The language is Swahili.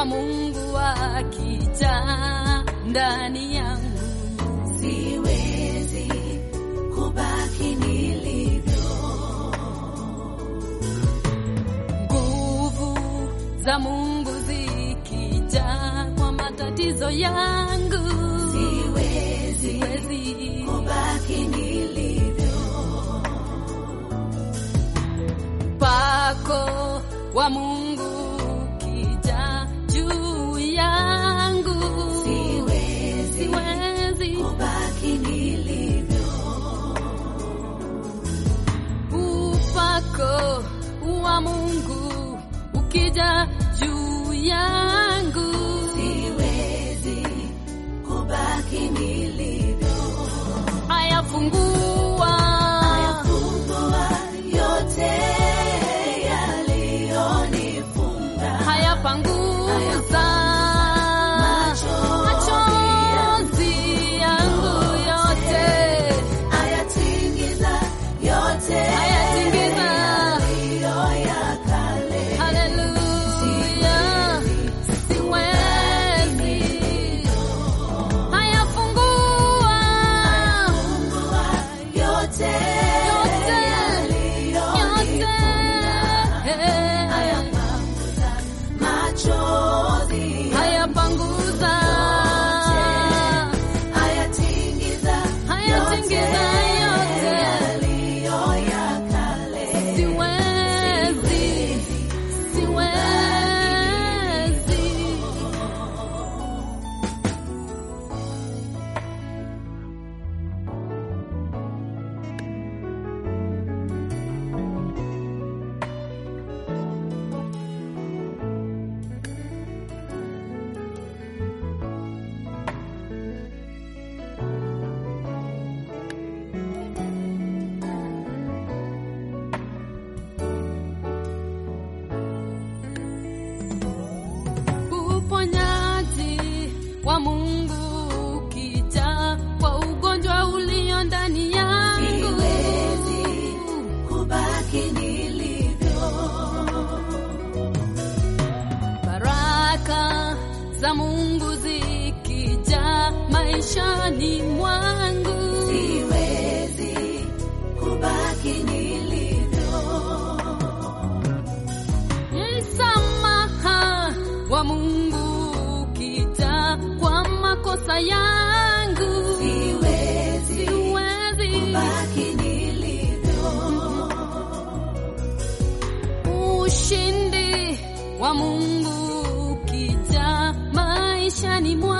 wa Mungu akijaa ndani yangu, siwezi kubaki nilivyo. nguvu za Mungu zikijaa kwa matatizo yangu, Siwezi siwezi kubaki nilivyo. pako wa Mungu ukijaa juu yangu, Siwezi siwezi kubaki nilivyo. upako wa Mungu ukija juu yangu, Siwezi kubaki nilivyo. ayafungua Ayafungua yote yaliyonifunga. hayapanguza Machozi machozi yangu yote, Ayatingiza yote Ayatingiza. yaliyo ya kale. haleluya, siwezi hayafungua Fungua yote yote yaliyonifunga. Ayapanguza machozi hayapanguza Ayatingiza hayatingiza yote yaliyo ya kale. siwezi siwezi uponyaji wa Mungu ukija kwa ugonjwa ulio ndani yangu, Siwezi kubaki nilivyo. baraka za Mungu zikija maishani mwangu, Siwezi kubaki nilivyo. msamaha wa Mungu ukija kwa makosa yangu, Siwezi siwezi kubaki nilivyo. ushindi wa Mungu ukija maishani mwangu